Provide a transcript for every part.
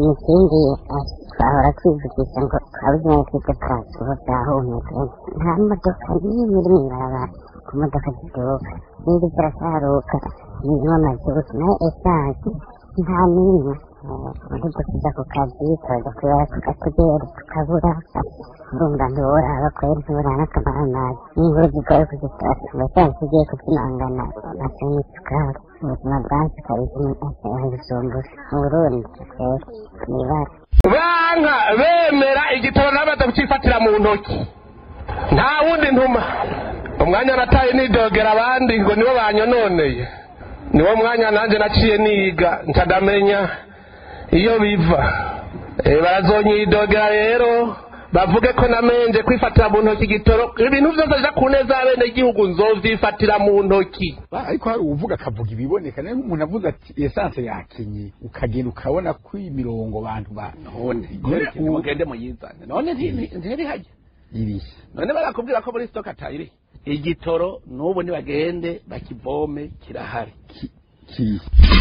ikindi twahora twivugisha ngo twabuze nayo twite transport zahumetse nta modoka n'imwe iri mw'ibarabara ku modoka ziduka n'indi zirasaruka zirimo amazutu nayo esanse nta n'imwe muri gusiza ku kazi tuza kubera tukatugera tukabura urumva ntiworaba kwera ntibura n'akamara amazi n'inkuru zigoye kuzitora mbese zigiye kuzimangana amase n'isukari ubuzima bwansi kabisa gusumbura mu burundi twese nibara banka bemera igitoro n'abada kucifatira mu ntoki nta wundi ntuma umwanya nataye nidogera abandi ngo nibo banyononeye niwo mwanya nanjye naciye niga ntadamenya iyo biva barazonyidogera rero bavuge ko namenje kwifatira mu ntoki igitoro ibintu byose bija ku neza y'abene igihugu nzovyifatira mu ntoki ariko hari uvuga akavuga ibiboneka nayo nk'umuntu avuze ati esanse yakenye ukagenda ukabona ko imirongo bantu banone mugende muyizane none ntiri hajya irihe none barakubwira ko muri stock atayiri igitoro n'ubu nibagende bakivome kirahari kirihe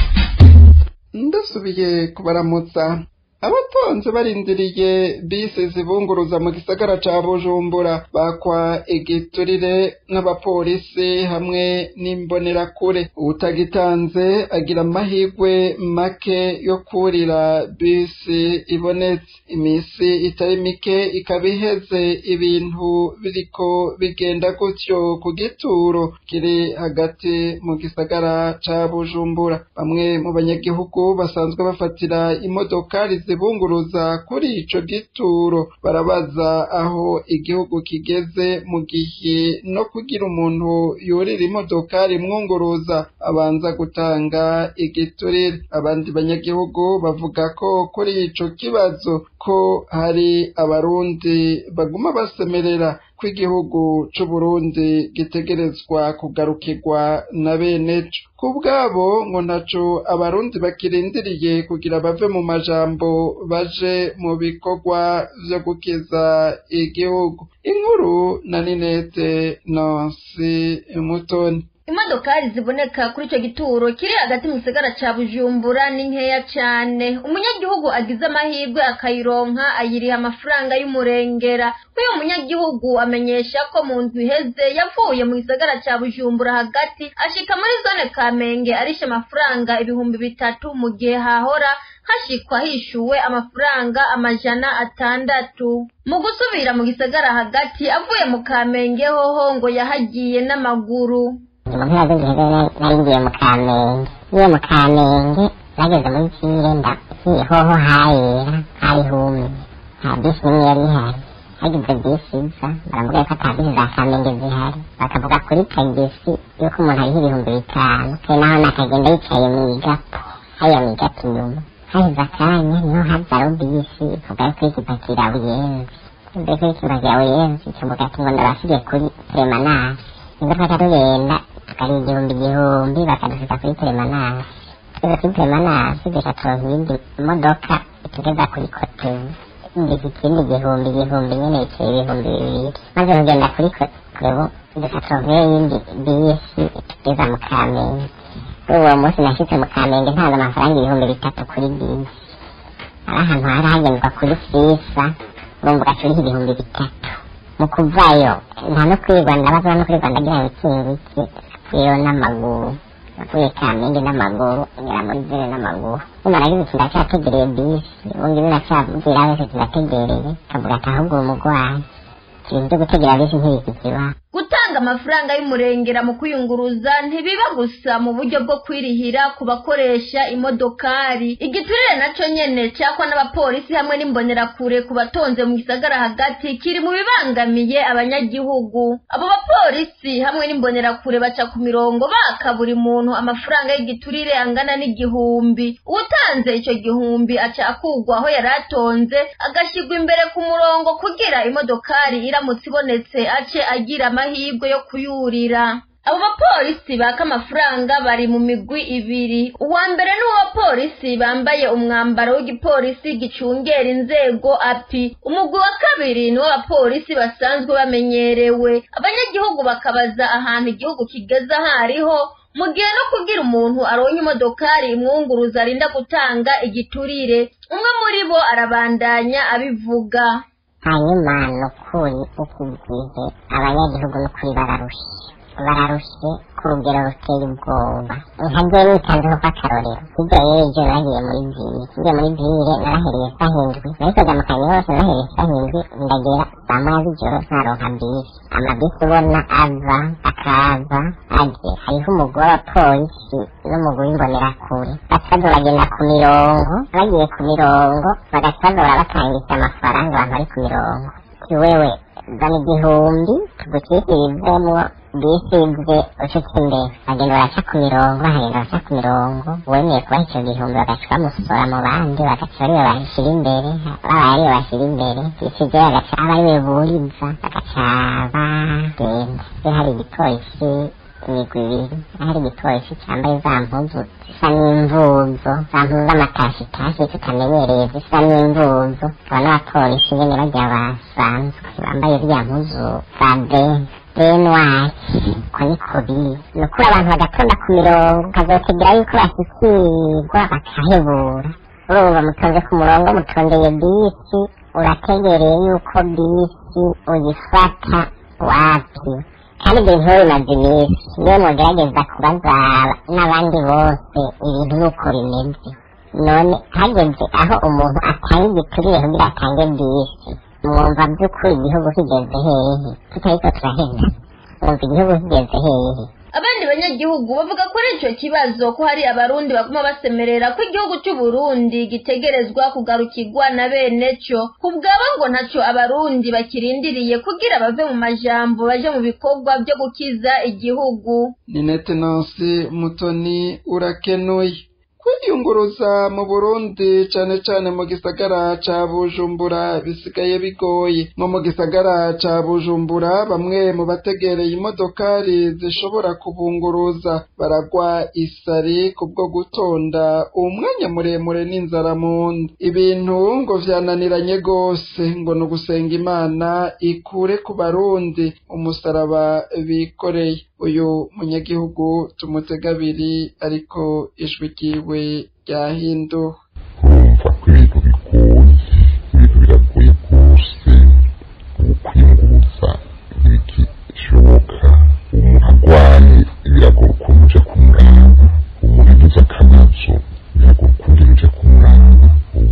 ndasubiye kubaramutsa abatonze barindiriye bisi zibunguruza mu gisagara ca bujumbura bakwa igiturire n'abapolisi hamwe n'imbonerakure utagitanze agira amahirwe make yo kurira bisi ibonetse imisi itari mike ikaba iheze ibintu biriko bigenda gutyo ku gituro kiri hagati mu gisagara ca bujumbura bamwe mu banyagihugu basanzwe bafatira imodokari zibunguruza kuri ico gituro barabaza aho igihugu kigeze mu gihe no kugira umuntu yurira imodokari mwunguruza abanza gutanga igiturire abandi banyagihugu bavuga ko kuri ico kibazo ko hari abarundi baguma basemerera ko igihugu c'uburundi gitegerezwa kugarukirwa na bene co ku bwabo ngo ntaco abarundi bakirindiriye kugira bave mu majambo baje mu bikorwa vyo gukiza igihugu inkuru na ninete nonsi mutoni imodokari ziboneka kuri icyo gituro kiri hagati mu gisagara cya bujumbura ni nkeya cyane umunyagihugu agize amahirwe akayironka ayiriha amafaranga y'umurengera uyu munyagihugu amenyesha ko mu nzu iheze yavuye mu gisagara cya bujumbura hagati ashika muri zone kamenge arishe amafaranga ibihumbi bitatu mu gihe hahora hashikwa hishuwe amafaranga amajana atandatu mu gusubira mu gisagara hagati avuye mu kamenge hoho ngo yahagiye n'amaguru mu mpera z'igihe nari ngiye mu kamenge ngiye mu kamenge bageze muri kirenda ngiye hoho hayera hari humye nta bisi n'imwe yari ihari hagize bisi iza baravuga ko ata bisi za kamenge zihari bakavuga kuri tagisi yuko umuntu ariho ibihumbi bitanu kandi naho nakagenda yicaye mu igapo hariya mu igapo inyuma haheze akanya niho haza rubisi ivuga yuko ikipakira buyenzi mbere ko ikipakira buyenzi kivuga ati ngo ndabasigiye kuri teremanasi nibwo twaca tugenda tukari igihumbi igihumbi bakadushika kuri teremanasi tugeze kuri teremanasi duca turonka iyindi modoka itugeza kuri kotebu ngeze ikindi igihumbi igihumbi nyene biciye ibihumbi bibiri maze kugenda kuri kotebu duca turonka iyindi bisi itugeza mu kamenge uwo munsi nashitse mu kamenge ntanze amafaranga ibihumbi bitatu kuri bisi ari ahantu hari hagendwa kuri fisa urumva ugacuriha ibihumbi bitatu mu kuvayo nta no kwirirwa ndabaza no kwirirwa ndagira ibikindi iki rero n'amaguru navuye kamenge n'amaguru ngera muri zire n'amaguru nyuma nagize ati ndacyategereye bisi ubundi biracyabwira wese turategereye kavuga ati ahubwo umugwayi ibintu byo gutegera bisi ntibikikiba gutanga amafaranga y'umurengera mu kwiyunguruza ntibiba gusa mu buryo bwo kwirihira ku bakoresha imodokari igiturire nacyo nyene cyakwa n'abapolisi hamwe n'imbonerakure ku batonze mu gisagara hagati kiri mu bibangamiye abanyagihugu abo bapolisi hamwe n'imbonerakure baca ku mirongo baka buri muntu amafaranga y'igiturire angana n'igihumbi uwutanze icyo gihumbi aca akugwa aho yari atonze agashyirwa imbere ku murongo kugira imodokari iramutse ibonetse ace agira amahirwe yo kuyurira abo bapolisi baka amafaranga bari mu migwi ibiri uwa mbere ni uw'abapolisi bambaye umwambaro w'igipolisi gicungera inzego api umugwi wa kabiri ni uw'abapolisi basanzwe bamenyerewe abanyagihugu bakabaza ahantu igihugu kigeze aho ariho mu gihe no kubwira umuntu aronye imodokari imwunguruza arinda gutanga igiturire umwe muri bo arabandanya abivuga hanyuma ni ukuri iki gihe abanyagihugu ni ukuri bararushe bararushe ku rugero ruteye ubwoba nkagiye nitanzeho kw'akarorero hirya y'ejo nagiye muri vire ngiye muri vire narahereye sahindwi nahitaga mu kazi hose narahereye sahindwi ndagera saa moya z'ijoro ntaronka bisi amabisi ubona ava akaza aje hariho umugore wa polisi n'umugore imbonerakure bakaza bagenda ku mirongo bagiye ku mirongo bagaca bazora batangisha amafaranga abantu bari ku mirongo ti wewe zana igihumbi tugucishirizemwo bisi ize ushitse imbere bagenda baraca ku mirongo bahagenda baraca ku mirongo wemeye kubaha ico gihumbi bagaca bamusora mu bandi bagaca ariwe bashyira imbere babaye ariwe bashyira imbere bisi ize bagaca aba ariwe buriza bagaca bagenda iyo hari igipolisi imigwi ibiri hari igipolisi cyambaye za mpuzu zisa n'imvuzo za mpuzu z'amatashitashi tutamenyereye zisa n'imvuzo aba n'abapolisi nyene barya basanzwe bambaye ziriya mpuzu za bene benwari ko niko biri ni ukuri abantu bagatonda ku mirongo ukazotegera yuko bashyikirwa bakahebura urumva mutonze ku murongo mutondeye bisi urategereye yuko bisi uyifata wapi kandi ibyo bintu bimaze iminsi niyo mugerageza kubaza n'abandi bose ibintu nuko bimeze none hageze aho umuntu atanga igiturire kugira atange bisi mwumva by'ukuri igihugu kigeze hehe tutariko turahenda mwumva igihugu kigeze hehe abandi banyagihugu bavuga kuri ico kibazo ko hari abarundi baguma basemerera ko igihugu c'u Burundi gitegerezwa kugarukirwa na bene co kubwabo ngo ntaco abarundi bakirindiriye kugira bave mu majambo baje mu bikorwa vyo gukiza igihugu ni netenansi mutoni urakenuye kwiyunguruza mu burundi cane cane mu gisagara ca bujumbura bisigaye bigoye nko mu gisagara ca bujumbura bamwe mu bategereye imodokari zishobora kubunguruza baragwa isari kubwo gutonda umwanya muremure n'inzara mu nda ibintu ngo vyananiranye gose ngo ni ugusenga imana ikure ku barundi umusaraba bikoreye uyu munyagihugu tumutega abiri ariko ijwi ryiwe ryahinduwe urumva ko ibintu bigoye ibintu biragoye rwose ubu kwiyunguruza ntibikishoboka umuntu arwaye biragora ukuntu uja kumuraba umuntu agize akabazo biragora ukuntu uja kumuraba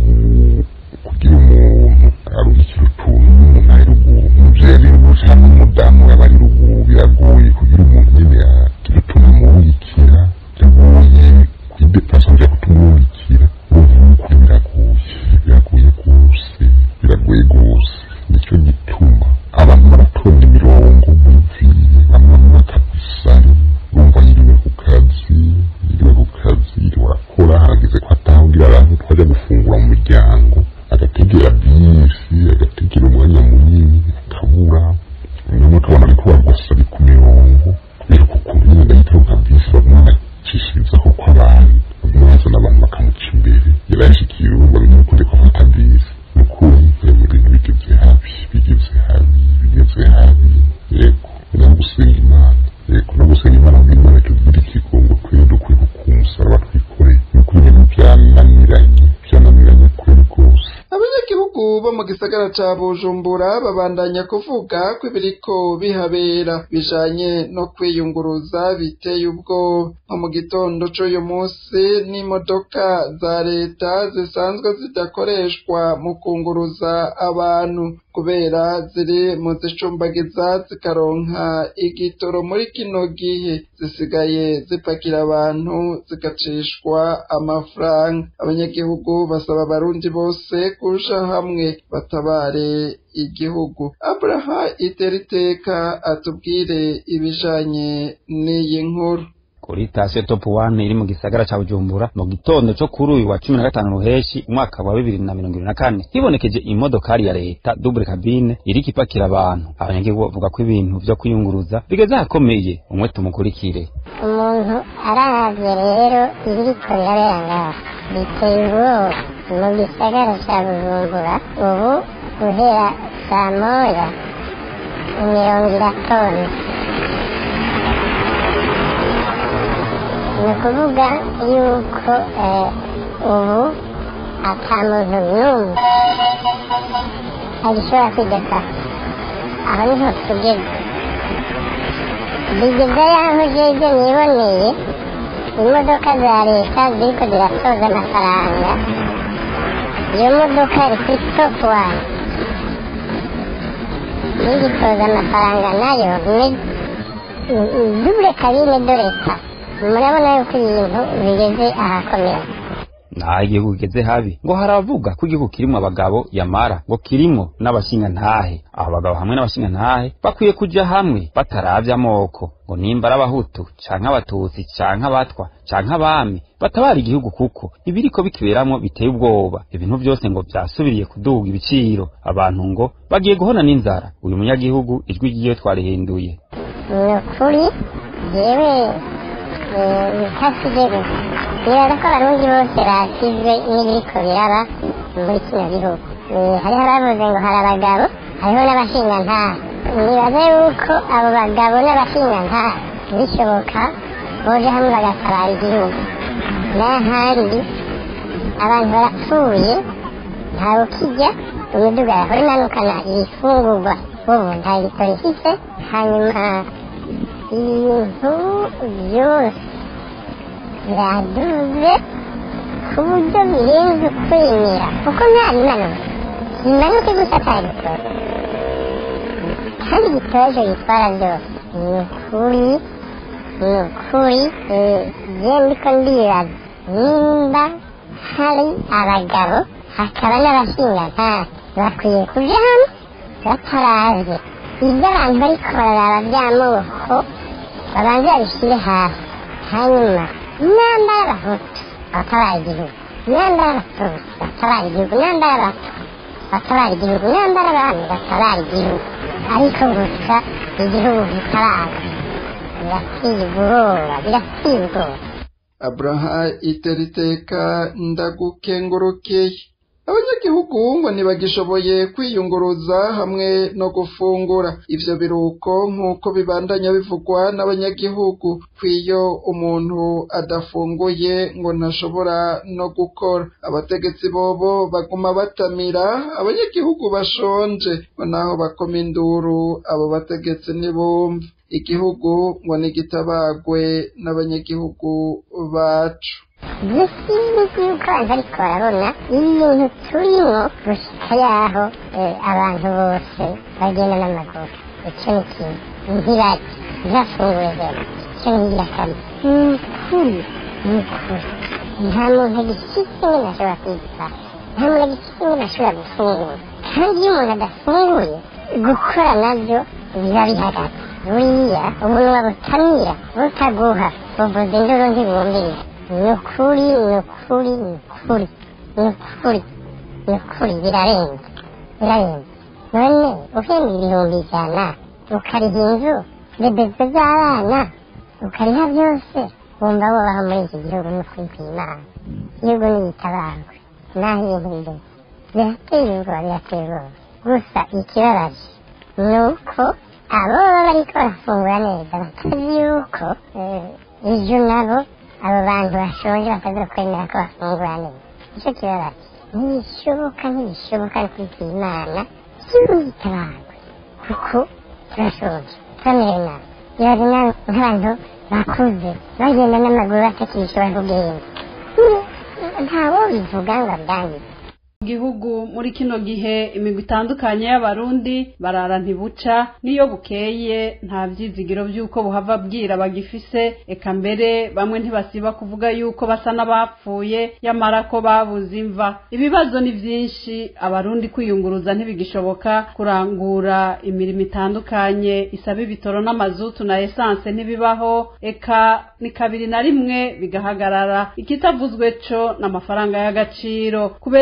ubu kugira umuntu aruhikira utuntu n'umuntu ari ruguru umuvyeyi ari ruguru cyangwa umudamu yaba ari ruguru biragoye kugira umuntu nyene agira utuntu amurungikira biragoye kwidepasa kuja kutumurungikira ubu kuri biragoye biragoye rwose biragoye rwose nicyo gituma abantu baratonda imirongo muviye bamwe bakabisari bumva yiriwe ku kazi yiriwe ku kazi yiriwe arakora hageze ko atahugira abantu twaja gufungura mu muryango agategera bisi agategera umwanya munini akabura nyuma ukabona ariko barwasari ku mirongo kubera ko ukuntu nyine ndahita nka bisi bamwe bacishirizaho ko abantu bamwe bazana abantu bakamuca imbere yarayashikiye urubuga rumwe kunde ko afata bisi ni ukuri mu bintu bigeze habi bigeze habi bigeze habi yego no gusenga imana yego no gusenga imana ngo imana tugire ikigongo twere dukwiye kumusaraba twikoreye ni ukuri ibintu byananiranye byananiranye kuri rwose abanyagihugu bo mu gisagara ca bujumbura babandanya kuvuga ko ibiriko bihabera bijanye no kwiyunguruza biteye ubwoba nko mu gitondo c'uyu munsi n'imodoka za leta zisanzwe zidakoreshwa mu kunguruza abantu kubera ziri mu zicumbagiza zikaronka igitoro muri kino gihe zisigaye zipakira abantu zigacishwa amafaranga abanyagihugu basaba abarundi bose kuja hamwe batabare igihugu abraha iteriteka atubwire ibijanye n'iyi nkuru kuri sitasiyo topu wani iri mu gisagara ca bujumbura mu gitondo co kuri uyu wa cumi na gatanu ruheshi umwaka wa bibiri na mirongo ibiri na kane hibonekeje imodokari ya leta dubure kabine iriko ipakira abantu abanyagihugu bavuga ko ibintu vyo kwiyunguruza bigeze ahakomeye umwe tumukurikire umuntu aravye rero ibiriko birabera ngaha biteye ubwoba mu gisagara ca bujumbura ubu guhera saa moya imirongo iratonze ni ukuvuga yuko ubu ata muntu n'umwe agishobora kwidekara aho niho tugeze bigeze yaho jeje niboneye imodoka za leta ziriko ziratoza amafaranga iyo modoka iri kuri topu wani n'igitoza amafaranga nayo dubure kabine do leta murabona yuko ibintu bigeze ahakomeye naho igihugu kigeze habi ngo haravuga ko igihugu kirimwo abagabo yamara ngo kirimwo n'abashingantahe abo bagabo hamwe n'abashingantahe bakwiye kuja hamwe bataravye amoko ngo nimba ari abahutu canke abatutsi canke abatwa canke abami batabara igihugu kuko ibiriko bikiberamwo biteye ubwoba ibintu vyose ngo vyasubiriye kuduga ibiciro abantu ngo bagiye guhona n'inzara uyu munyagihugu ijwi ryiwe twarihinduye ni ukuri jewe ntasije gusa nibaza ko abarundi bose basizwe n'ibiriko biraba muri kino gihugu hariho abavuze ngo hari abagabo hariho n'abashingantahe nibaza yuko abo bagabo n'abashingantahe bishoboka boje hamwe bagatabara igihugu n'ahandi abantu barapfuye ntawe ukijya imiduga yahora imanukana ibifungurwa ubu nta gitoro ifise hanyuma ibintu byose biraduze ku buryo birenze ukwemera kuko nta bimanuka bimanuke gusa ata gitoro kandi igitoro cyo gitwara byose ni ukuri ni ukuri je ndiko ndibaza nimba hari abagabo hakaba n'abashingantahe bakwiye kuja hamwe bataravye ibyo abantu bariko bararaba vy'amoko babanze babishire hasi hanyuma namba y'abahutu batabara igihugu namba y'abatutsi batabara igihugu namba y'abatwa batabara igihugu namba y'abami batabara igihugu ariko gusa igihugu gitabara birateye ubwoba birateye ubwoba abraha iteriteka ndagukengurukiye abanyagihugu ngo ntibagishoboye kwiyunguruza hamwe no gufungura ivyo biruko nk'uko bibandanya bivugwa n'abanyagihugu kw'iyo umuntu adafunguye ngo ntashobora no gukora abategetsi bobo baguma batamira abanyagihugu bashonje ngo naho bakoma induru abo bategetsi ntibumve igihugu ngo nigitabagwe n'abanyagihugu bacu dusinzi yuko abantu ariko barabona ibintu turimo gushika yaho abantu bose bagenda n'amaguru icyo ni kimwe ntibajye ntibafunguye rero icyo ni ingirakamaro ni ukuri ni ukuri nta muntu agishyitse nyine ashobora kwitwara nta muntu agishyitse nyine ashobora gufungura kandi iyo umuntu adafunguye gukora nabyo biba bihagaze buriya umunwa butamira butaguha buvuza induru ntibumviriza ni ukuri ni ukuri ni ukuri ni ukuri ni ukuri birarenze birarenze none uhembwa ibihumbi ijana ukariha inzu rebezo z'abana ukariha byose wumva wubaho muri iki gihugu ni ukuri kw'imana igihugu n'igitabangwe naho ibintu bigeze birateye ubwoba birateye ubwoba gusa ikibabaje ni uko abo baba bariko barafungura neza batazi yuko ejo nabo abo bantu bashonje bataza kwemera ko bafungura neza nicyo kibabaje ntibishoboka ntibishoboka no kwita imana cy'ubwitabangwe kuko turashonje turamerewe nabi ibaze nawe nk'abantu bakuze bagenda n'amaguru batakishobora kugenda ntawo bivuga ngo abyangize gihugu muri kino gihe imigwi itandukanye y'abarundi barara ntibuca niyo bukeye nta vyizigiro vy'uko buhava bwira bagifise eka mbere bamwe ntibasiba kuvuga yuko basa n'abapfuye yamara ko babuze imva ibibazo ni vyinshi abarundi kwiyunguruza ntibigishoboka kurangura imirimo itandukanye isaba ibitoro n'amazutu na esanse ntibibaho eka ni kabiri na rimwe bigahagarara ikitavuzwe co n'amafaranga y'agaciro kubera ivyo vyo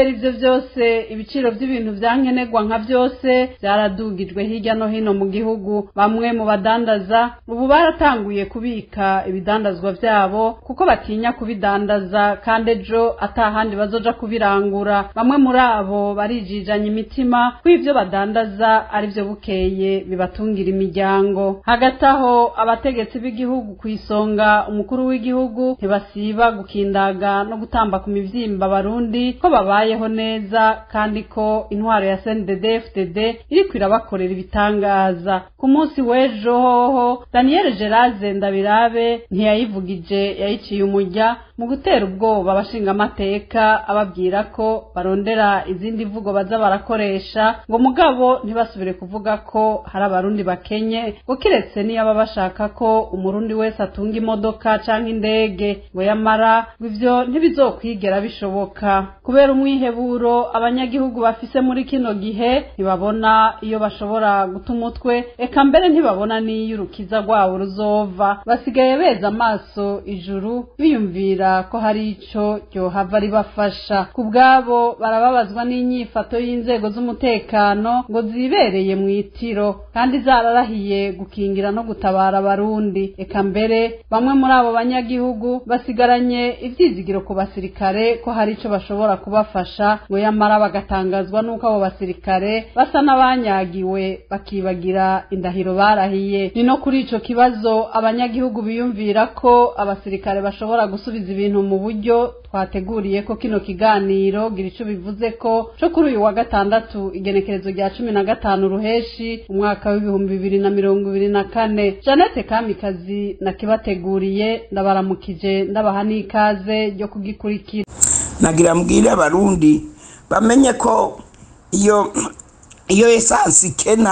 vyose ibiciro vy'ibintu vyankenerwa nka vyose vyaradugijwe hirya no hino mu gihugu bamwe mu badandaza ubu baratanguye kubika ibidandazwa vyabo kuko batinya kubidandaza kandi ejo atahandi bazoja kubirangura bamwe muri abo barijijanya imitima ko ivyo badandaza ari vyo bukeye bibatungira imiryango hagati aho abategetsi b'igihugu ku isonga umukuru w'igihugu ntibasiba gukindaga no gutamba ku mivyimba abarundi ko babayeho neza kandi ko intwaro ya CNDD FDD iriko irabakorera ibitangaza ku munsi w'ejo hoho Daniel Geraze Ndabirabe ntiyayivugije yayiciye umujya mu gutera ubwoba abashinga amateka ababwira ko barondera izindi mvugo baza barakoresha ngo mugabo ntibasubire kuvuga ko hari abarundi bakenye ngo kiretse niyo baba bashaka ko umurundi wese atunga imodoka canke indege ngo yamara ngo ivyo ntibizokwigera bishoboka kubera umwiheburo abanyagihugu bafise muri kino gihe ntibabona iyo bashobora guta umutwe eka mbere ntibabona n'iyo urukiza rwabo ruzova basigaye beza amaso ijuru biyumvira ko hari ico ryohava ribafasha ku bwabo barababazwa n'inyifato y'inzego z'umutekano ngo zibereye mu itiro kandi zararahiye gukingira no gutabara abarundi eka mbere bamwe muri abo banyagihugu basigaranye ivyizigiro ku basirikare ko hari ico bashobora kubafasha ngo yamara bagatangazwa n'uko abo basirikare basa n'abanyagiwe bakibagira indahiro barahiye ni no kuri ico kibazo abanyagihugu biyumvira ko abasirikare bashobora gusubiza ibintu mu buryo twateguriye ko kino kiganiro gira ico bivuze ko co kuri uyu wa gatandatu igenekerezo rya cumi na gatanu ruheshi umwaka w'ibihumbi bibiri na mirongo ibiri na kane janete kamikazi nakibateguriye ndabaramukije ndabaha n'ikaze ryo kugikurikira nagira mbwire abarundi bamenye ko iyo iyo esansi ikena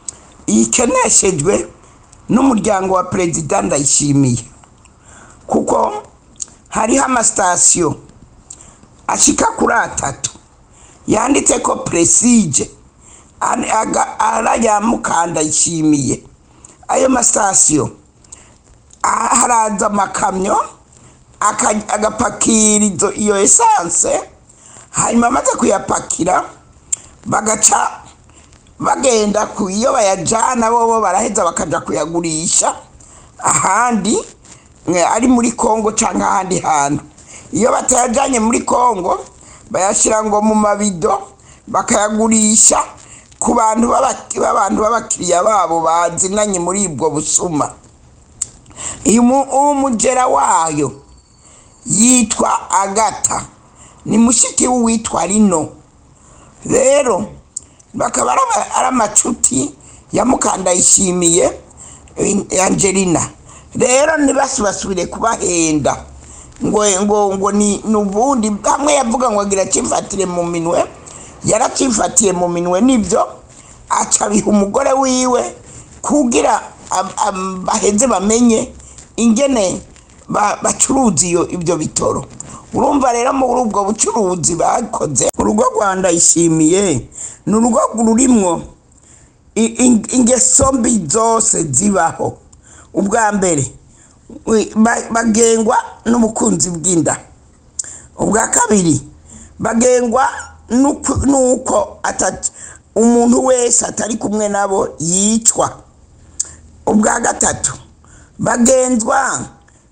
ikeneshejwe n'umuryango wa perezida ndayishimiye kuko hariho amasitasiyo ashika kuri atatu yanditse ko presige arayamukanda yishimiye ayo masitasiyo haraza amakamyo agapakira iyo esanse hanyuma amaze kuyapakira bagaca bagenda ku iyo bayajyana bo baraheza bakajya kuyagurisha ahandi ari muri kongo cyangwa ahandi hantu iyo batayajyanye muri kongo bayashyira ngo mu mabido bakayagurisha ku bantu b'abantu b'abakiriya babo bazinanye muri ubwo busuma uwo mugera wayo yitwa agata ni mushiki w'uwitwa rino rero bakaba ari amacuti ya mukandayishimiye angelina rero ntibasubire kubahenda ngo ngo ngo ni ubundi hamwe yavuga ngo agira akifatire mu minwe yaracifatiye mu minwe nibyo aca biha umugore wiwe kugira baheze bamenye ingene bacuruza ibyo bitoro urumva rero muri ubwo bucuruzi bakoze urugo rwanda ishimiye ni urugo rurimwo ingeso mbi zose zibaho ubwa mbere bagengwa n'ubukunzi bw'inda ubwa kabiri bagengwa n'uko umuntu wese atari kumwe nabo yicwa ubwa gatatu bagenzwa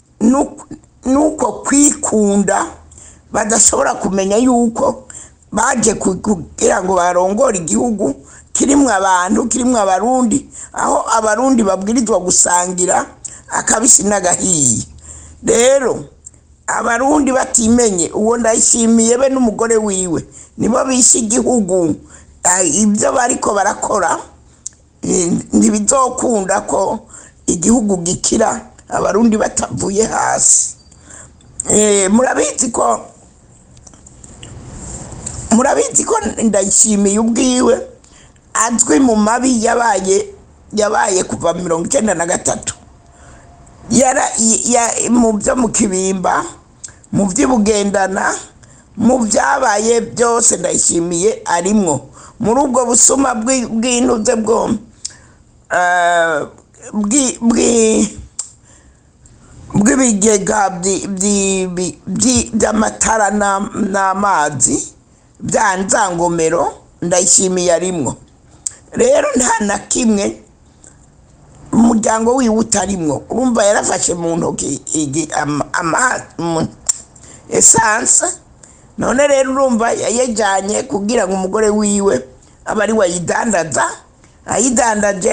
n'uko kwikunda badashobora kumenya yuko baje kugira ngo barongore igihugu kirimo abantu kirimo abarundi aho abarundi babwirizwa gusangira akabisi n'agahiye rero abarundi batimenye uwo ndayishimiye be n'umugore wiwe nibo bishe igihugu ibyo bariko barakora ntibizokunda ko igihugu gikira abarundi batavuye hasi murabizi ko murabizi ko ndayishimiye ubwiwe azwi mu mabi yabaye yabaye kuva mirongo icyenda na gatatu mu byo mu kibimba mu by'ibugendana mu byabaye byose ndayishimiye arimwo muri ubwo busuma bw'inuze bwo bw'ibigega by'amatara n'amazi bya nzangomero ndayishimiye arimwo rero nta na kimwe umuryango wiwe utarimwo urumva yarafashe mu ntoki igi- ama- ama- mu- esanse none rero urumva yayajyanye kugira ngo umugore wiwe abe ari we ayidandaza ayidandaje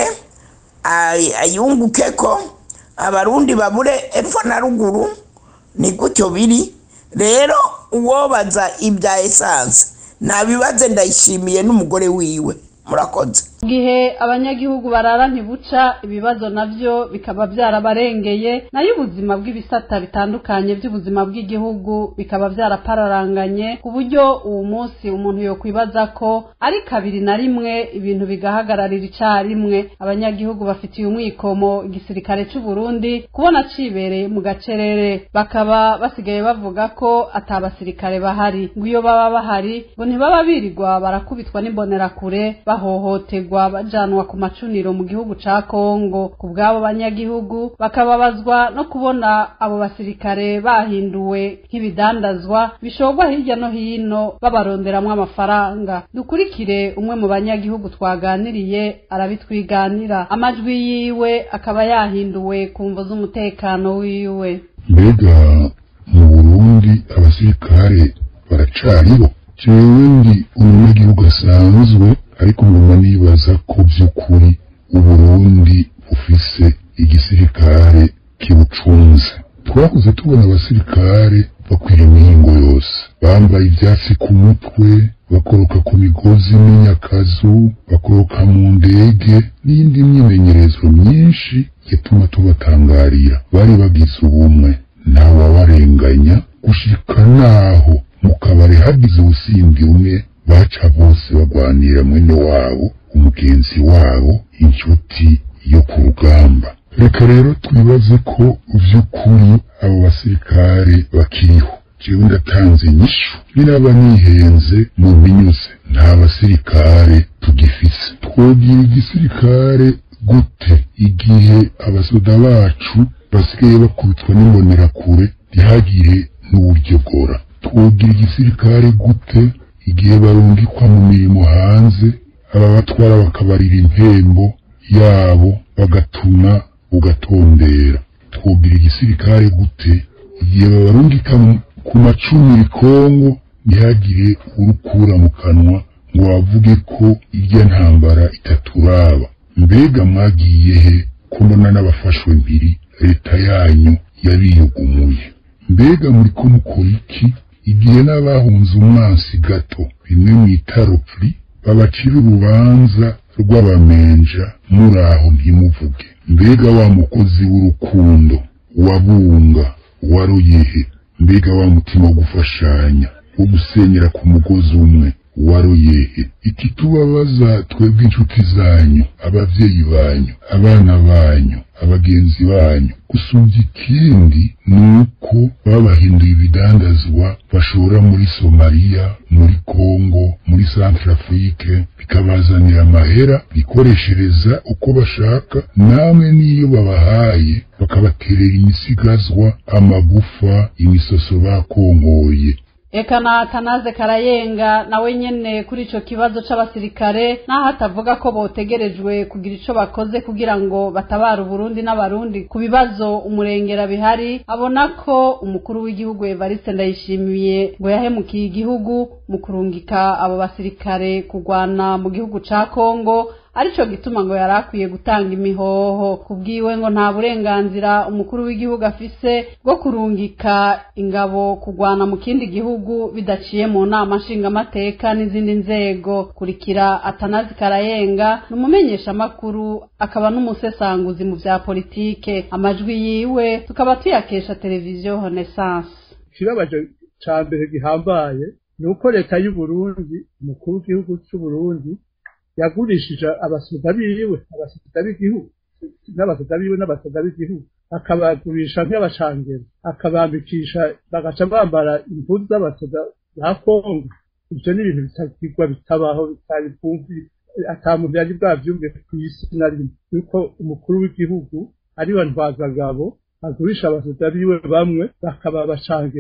ay- ayunguke ko abarundi babure epfo na ruguru ni gutyo biri rero uwobaza ibya esanse nabibaze ndayishimiye n'umugore wiwe murakoze mu gihe abanyagihugu barara ntibuca ibibazo navyo bikaba byarabarengeye nayo ubuzima bw'ibisata bitandukanye by'ubuzima bw'igihugu bikaba byarapararanganye ku buryo uwo munsi umuntu yokwibaza ko ari kabiri na rimwe ibintu bigahagararira icarimwe abanyagihugu bafitiye umwikomo igisirikare c'u Burundi kubona cibereye mu gacerere bakaba basigaye bavuga ko atabasirikare bahari ngo iyo baba bahari ngo ntibaba birirwa barakubitwa n'imbonerakure bahohoterwa bajanwa ku macuniro mu gihugu ca Kongo ku bw'abo banyagihugu bakababazwa no kubona abo basirikare bahinduwe nk'ibidandazwa bishorwa hirya no hino babaronderamwo amafaranga dukurikire umwe mu banyagihugu twaganiriye arabitwiganira amajwi yiwe akaba yahinduwe ku mvo z'umutekano wiwe mbega mu burundi abasirikare baracariho jewe ndi umunyagihugu asanzwe ariko nguma nibaza ko by'ukuri uburundi bufise igisirikare kibucunze twakuze tubona abasirikare bakwira imihingo yose bambaye ivyatsi ku mutwe bakoroka ku migozi n'inyakazu bakoroka mu ndege n'iyindi myimenyerezo myinshi yatuma tubatangarira bari bagize ubumwe ntawabarenganya gushika naho mu kabari hagize ubusimbi umwe baca bose bagwanira mwene wabo umugenzi wabo inshuti yo ku rugamba reka rero twibaze ko vy'ukuri abo basirikare bakiriho jewe ndatanze inyishu ninaba nihenze mu binyuze nta basirikare tugifise twogira igisirikare gute igihe abasoda bacu basigaye bakubitwa n'imbonerakure ntihagire n'uburyo bwora twogira igisirikare gute igihe barungikwa mu mirimo hanze ababatwara bakabarira impembo yabo bagatuna ugatondera twogira igisirikare gute igihe babarungika mu- ku macumi Kongo ntihagire urukura mu kanwa ngo bavuge ko irya ntambara itaturaba mbega mwagiye he ko mbona n'abafashwe mpiri leta yanyu yabiyugumuye mbega muri ko mukora iki igihe n'abahunze umwansi gato bimwe mu itarupfuri babacira urubanza rw'abamenja muri aho ntimuvuge mbega wa mukozi w'urukundo wabunga waruyehe mbega wa mutima wo gufashanya wo gusenyera ku mugozi umwe waruyehe ikitubabaza twebwe inshuti zanyu abavyeyi banyu abana banyu abagenzi banyu gusumvya ikindi ni uko babahinduye ibidandazwa bashora muri somaliya muri kongo muri centrafrique bikabazanira amahera bikoreshereza uko bashaka namwe n'iyo babahaye bakabaterera imisigazwa amagufa imisoso bakongoye Eka na Tanaze Karayenga nawe nyene kuri ico kibazo c'abasirikare naho atavuga ko botegerejwe kugira ico bakoze kugira ngo batabare Uburundi n'abarundi ku bibazo umurengera bihari abona ko umukuru w'igihugu Evariste Ndayishimiye ngo yahemukiye igihugu mu kurungika abo basirikare kugwana mu gihugu ca Kongo arico gituma ngo yari akwiye gutanga imihoho kubwiwe ngo nta burenganzira umukuru w'igihugu afise bwo kurungika ingabo kugwana mu kindi gihugu bidaciye mu nama nshingamateka n'izindi nzego kurikira atanazi karayenga ni umumenyeshamakuru akaba n'umusesanguzi mu vya politike amajwi yiwe tukaba tuyakesha televiziyo renaissance ikibabaje ca mbere gihambaye ni uko leta y'uburundi umukuru w'igihugu c'uburundi yagurishije abasoda biwe abasoda b'igihugu n'abasoda biwe n'abasoda b'igihugu akabagurisha nk'abacangero akabambikisha bagaca bambara impuzu z'abasoda ba kongo ibyo ni ibintu bitagirwa bitabaho bitari bwumvi ata muntu yari bwavyumve ku isi na rimwe yuko umukuru w'igihugu ari we ntwazagabo agurisha abasoda biwe bamwe bakaba abacangero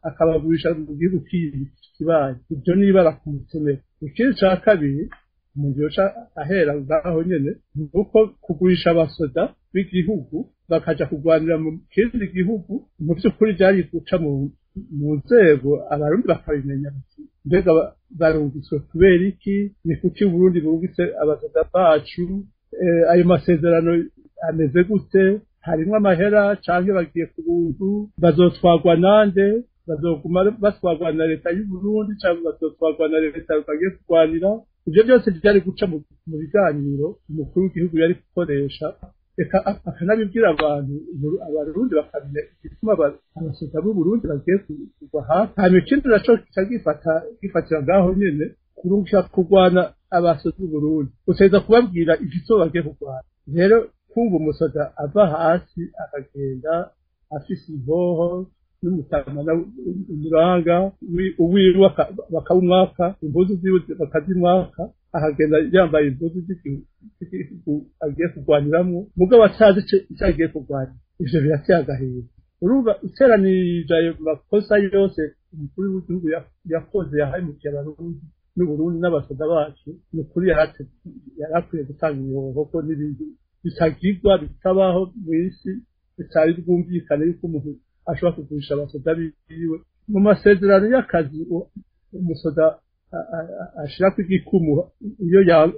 akabagurisha mu gihugu kibaye ibyo niba bakumutemera ikindi ca kabiri umuntu yoca ahera ngaho nyene ni uko kugurisha abasoda b'igihugu bakaja kurwanira mu kindi gihugu mu by'ukuri byari guca mu mu nzego abarundi bakabimenya bati mbega barungitswe kubera iki ni kuki uburundi bungitse abasoda bacu ayo masezerano ameze gute harimwo amahera canke bagiye ku buntu bazotwagwa nande bazoguma batwagwa na leta y'uburundi canke bazotwagwa na leta bagiye kurwanira ivyo byose byari guca mu biganiro umukuru w'igihugu yari gukoresha reka akanabibwira abantu abarundi bakamenya igituma abasoda b'uburundi bagiye kugwa hafi hanyuma ikindi naco kica gifata gifatira ngaho nyene kurusha kurwana abasoda b'uburundi uteza kubabwira igituma bagiye kurwana rero kumva umusoda ava hasi akagenda afise imboho n'umutamana umuranga uwiwe bakawumwaka impuzu ziwe bakazimwaka akagenda yambaye impuzu z'igihugu agiye kurwaniramwo mugabo atazi icyo agiye kurwanya ivyo birateye agahinda urumva iteranirije ayo makosa yose umukuru w'igihugu yakoze yahemukiye abarundi n'uburundi n'abasoda bacu ni ukuri yari akwiye gutanga ibihoho n'ibindi bitagirwa bitabaho mu isi bitari bwumvikane yuko umuntu ashobora kugurisha abasoda biwe mu masezerano y'akazi umusoda ashira ku igikumu iyo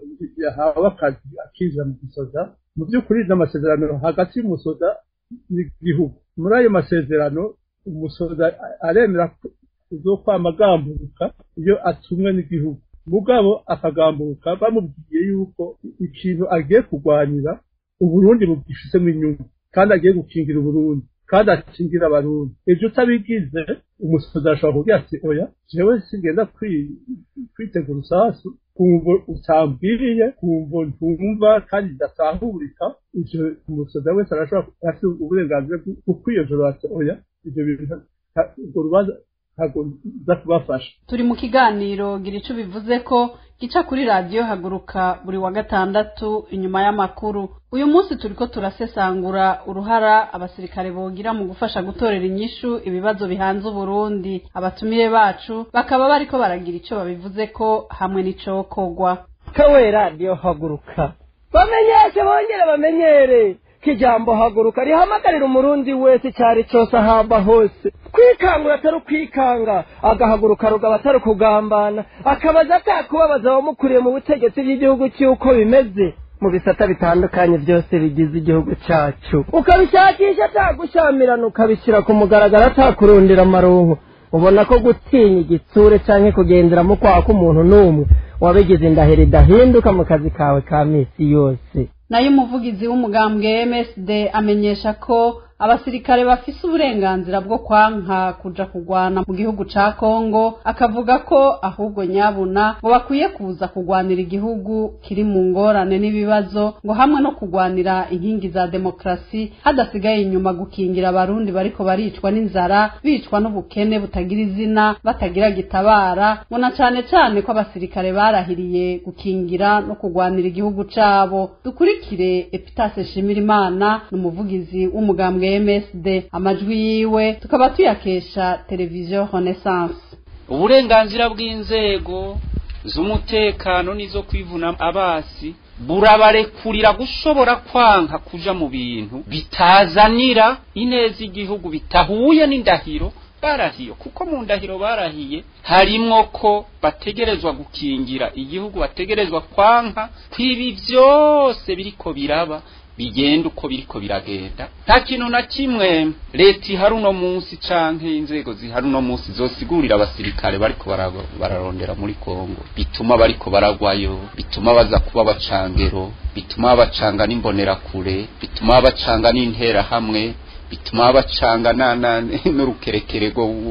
yahawe akazi akinjira mu gisoda mu by'ukuri n'amasezerano hagati y'umusoda n'igihugu muri ayo masezerano umusoda aremera uzokwama agamburuka iyo atumwe n'igihugu mugabo akagamburuka bamubwiye yuko ikintu agiye kurwanira uburundi bugifisemo inyungu kandi agiye gukingira uburundi kandi akingira abarundi ibyo utabigize umusozi ashobora kugira ati oya jewe sigenda kwitegura urusasu kumva utambwiriye kumva ntumva kandi idasahurika ivyo umusozi wese arashobora afite uburenganzira bwo kwiyojora ati oya ivyo bintu urwo rubanza ntabwo nza kubafasha turi mu kiganiro gira ico bivuze ko gica kuri radiyo haguruka buri wa gatandatu inyuma y'amakuru uyu munsi turiko turasesangura uruhara abasirikare bogira mu gufasha gutorera inyishu ibibazo bihanze uburundi abatumire bacu bakaba bariko baragira ico babivuze ko hamwe n'icokorwa kawe radiyo haguruka bamenyeshe bongere bamenyere ko ijambo haguruka rihamagarira umurundi wese icyari cyose ahamba hose kwikangura atari ukwikanga agahaguruka rugaba atari ukugambana akabaza atakubabaza abamukuriye mu butegetsi bw'igihugu cy'uko bimeze mu bisata bitandukanye byose bigize igihugu cyacu ukabishakisha atagushamirana ukabishyira ku mugaragaro atakurundira amaronko ubona ko gutinya igitsure cyangwa kugenderamo kwaka umuntu n'umwe wabigize indahiro idahinduka mu kazi kawe ka minsi yose nayo umuvugizi w'umugambwe MSD amenyesha ko abasirikare bafise uburenganzira bwo kwanka kuja kugwana mu gihugu ca Kongo akavuga ko ahubwo nyabuna ngo bakwiye kuza kugwanira igihugu kiri mu ngorane n'ibibazo ngo hamwe no kugwanira inkingi za demokrasi hadasigaye inyuma gukingira abarundi bariko baricwa n'inzara bicwa n'ubukene butagira izina batagira gitabara ngo na cane cane ko abasirikare barahiriye gukingira no kugwanira igihugu cabo dukurikire Epitase Shimirimana n'umuvugizi w'umugambwe MSD amajwi yiwe tukaba tuyakesha televiziyo Renaissance uburenganzira bw'inzego z'umutekano n'izo kwivuna abasi burabarekurira gushobora kwanka kuja mu bintu bitazanira ineza igihugu bitahuye n'indahiro barahiye kuko mu ndahiro barahiye harimwo ko bategerezwa gukingira igihugu bategerezwa kwanka kwibi byose biriko biraba bigenda uko biriko biragenda nta kintu na kimwe leta ihari uno munsi canke inzego zihari uno munsi zosigurira abasirikare bariko bararondera muri kongo bituma bariko baragwayo bituma baza kuba bacangero bituma bacanga n'imbonerakure bituma bacanga n'interahamwe bituma bacanga n'urukerekere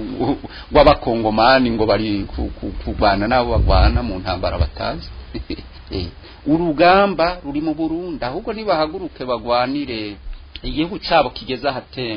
rw'abakongomani ngo bari kurwana n'abo bagwana mu ntambara batazi urugamba ruri mu burundi ahubwo nibahaguruke bagwanire igihugu cyabo kigeze ahatemba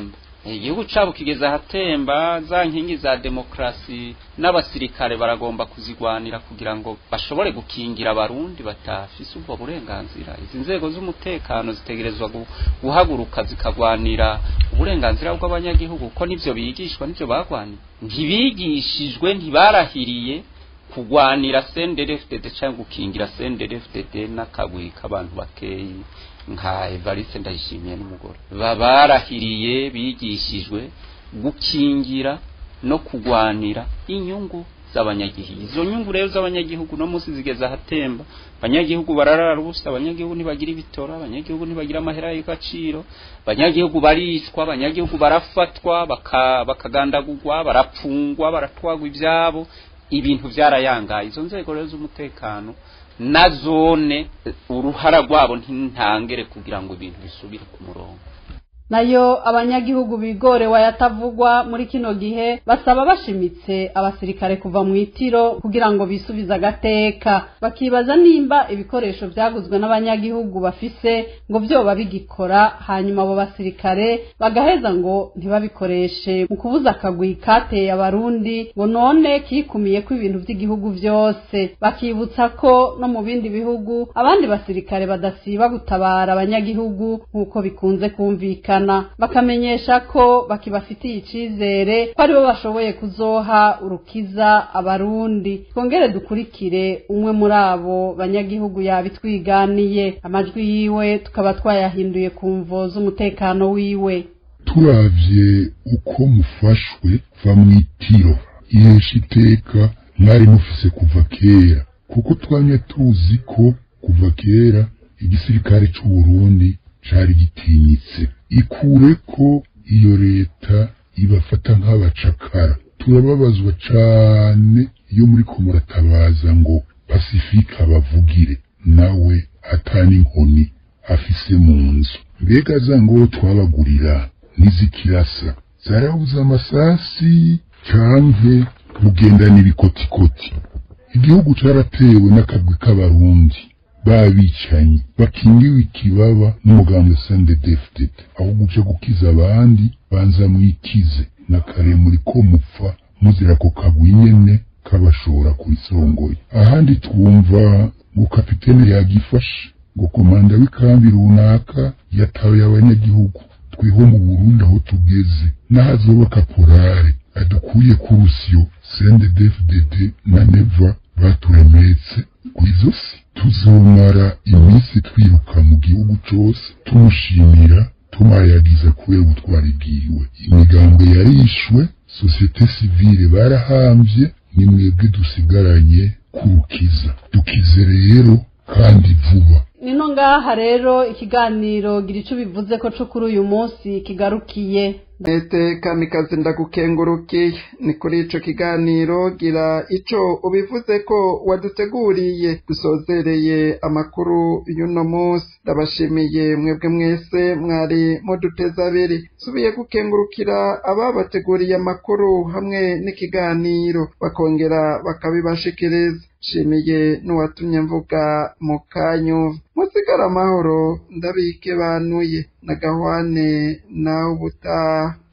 igihugu cabo kigeze ahatemba za nkingi za demokrasi n'abasirikare baragomba kuzigwanira kugira ngo bashobore gukingira abarundi batafise ubwo burenganzira izi nzego z'umutekano zitegerezwa gu- guhaguruka zikagwanira uburenganzira bw'abanyagihugu ko nivyo bigishwa nivyo bagwaniye ntibigishijwe ntibarahiriye kugwanira senderefdd cyangwa gukingira senderefdd n'akagwi k'abantu bakeyi nka evariste ndayishimiye n'umugore babarahiriye bigishijwe gukingira no kugwanira inyungu z'abanyagihugu izo nyungu rero z'abanyagihugu no munsi zigeze ahatemba abanyagihugu bararara ubusa abanyagihugu ntibagira ibitora abanyagihugu ntibagira amahera y'agaciro abanyagihugu baricwa abanyagihugu barafatwa baka- bakagandagurwa barapfungwa baratwagwa ibyabo ibintu byarayangaye izo nzego rero z'umutekano na zone uruhara rwabo ntintangere kugira ngo ibintu bisubire ku murongo nayo abanyagihugu bigorewe ayatavugwa muri kino gihe basaba bashimitse abasirikare kuva mu itiro kugira ngo bisubize agateka bakibaza nimba ibikoresho byaguzwe n'abanyagihugu bafise ngo vyoba bigikora hanyuma abo basirikare bagaheza ngo ntibabikoreshe mu kubuza akagwi kateye abarundi ngo none kikumiye ko ibintu by'igihugu vyose bakibutsa ko no mu bindi bihugu abandi basirikare badasiba gutabara abanyagihugu nk'uko bikunze kumvikana bakamenyesha ko bakibafitiye icizere ko aribo bashoboye kuzoha urukiza abarundi twongere dukurikire umwe muri abo banyagihugu yabitwiganiye amajwi yiwe tukaba twayahinduye ku mvo z'umutekano wiwe turavye uko mufashwe va mw'itiro ihesha iteka mwari mufise kuva kera kuko twamye tuzi ko kuva kera igisirikare c'uburundi cari gitinyitse ikure ko iyo leta ibafata nk'abacakara turababazwa cane iyo muriko muratabaza ngo pasifika bavugire nawe atani inkoni afise mu nzu mbega za ngo twabagurira ntizikirasa zarabuze amasasi canke mugendana ibikotikoti igihugu caratewe n'akagwi k'abarundi babicanyi bakingiwe ikibaba n'umugambi sndefdd aho guca gukiza abandi banza mwikize na kare muri ko mupfa muzira ko kagwi nyene kabashora kurisongoye ahandi twumva ngo kapitene yagifashe ngo komanda w'ikambi runaka yatawe abanyagihugu twiho mu burundi aho tugeze n'ahazoba kaporare adukuye ku rusyo sndefdd na neva baturemetse kw'izosi tuzomara iminsi twiruka mu gihugu cose tumushimira tumayagiza kubera ubutwari bwiwe imigambwe yarishwe sosiyete sivile barahamvye ni mwebwe dusigaranye kurukiza dukize rero kandi vuba nino ngaha rero ikiganiro gira ico bivuze ko co kuri uyu munsi kigarukiye Nete kamikazi ndagukengurukiye ni kuri ico kiganiro gira ico ubivuze ko waduteguriye dusozereye amakuru y'uno munsi ndabashimiye mwebwe mwese mwari muduteza abiri subiye gukengurukira ababateguriye amakuru hamwe n'ikiganiro bakongera bakabibashikiriza shimiye n'uwatumye mvuga mu kanyu musigara amahoro ndabike banuye na gahwane nawe ubutaha